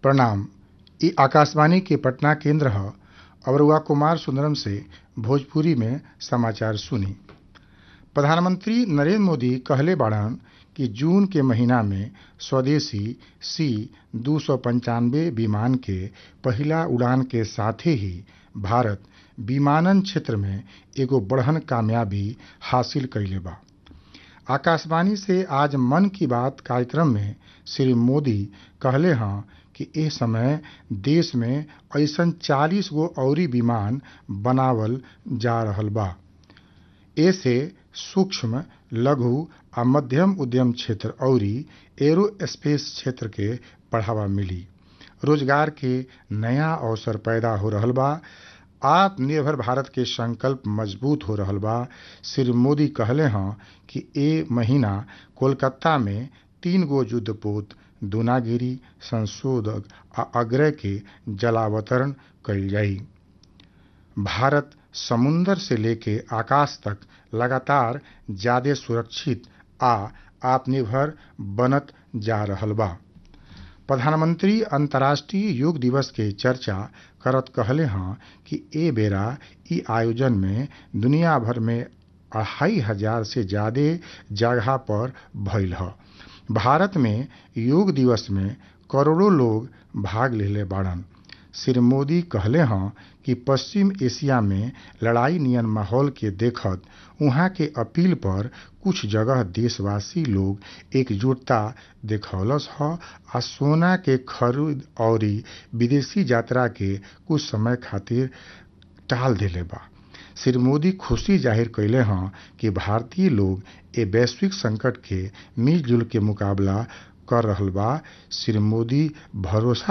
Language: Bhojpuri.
प्रणाम इ आकाशवाणी के पटना केंद्र ह अब रउआ कुमार सुंदरम से भोजपुरी में समाचार सुनी प्रधानमंत्री नरेंद्र मोदी कहले बाड़न कि जून के महीना में स्वदेशी सी दू सौ पंचानवे विमान के पहिला उड़ान के साथे ही भारत विमानन क्षेत्र में एगो बड़हन कामयाबी हासिल कइले बा आकाशवाणी से आज मन की बात कार्यक्रम में श्री मोदी कहले हँ कि एह समय देश में अइसन 40 गो अउरी विमान बनावल जा रहल बा एसे सूक्ष्म लघु आ मध्यम उद्यम क्षेत्र अउरी एरोस्पेस क्षेत्र के बढ़ावा मिली रोजगार के नया अवसर पैदा हो रहल बा आत्मनिर्भर भारत के संकल्प मजबूत हो रहल बा श्री मोदी कहले हँ कि ए महीना कोलकाता में तीन गो युद्धपोत दूनागिरी संशोधक आ अग्रय के जलावतरण कइल जाई भारत समुंदर से लेके आकाश तक लगातार ज्यादे सुरक्षित आ आत्मनिर्भर बनत जा रहल बा प्रधानमंत्री अंतर्राष्ट्रीय योग दिवस के चर्चा करत कहले हँ कि ए बेरा इ आयोजन में दुनिया भर में अढ़ाई हजार से ज्यादे जगह पर भइल ह भारत में योग दिवस में करोड़ों लोग भाग लेले बाड़न श्री मोदी कहले हँ कि पश्चिम एशिया में लड़ाई नियन माहौल के देखत उहाँ के अपील पर कुछ जगह देशवासी लोग एकजुटता देखौलस ह आ सोना के खरीद अउरी विदेशी यात्रा के कुछ समय खातिर टाल देले बा श्री मोदी खुशी जाहिर कइले हँ कि भारतीय लोग ए वैश्विक संकट के मिलजुल के मुकाबला कर रहल बा श्री मोदी भरोसा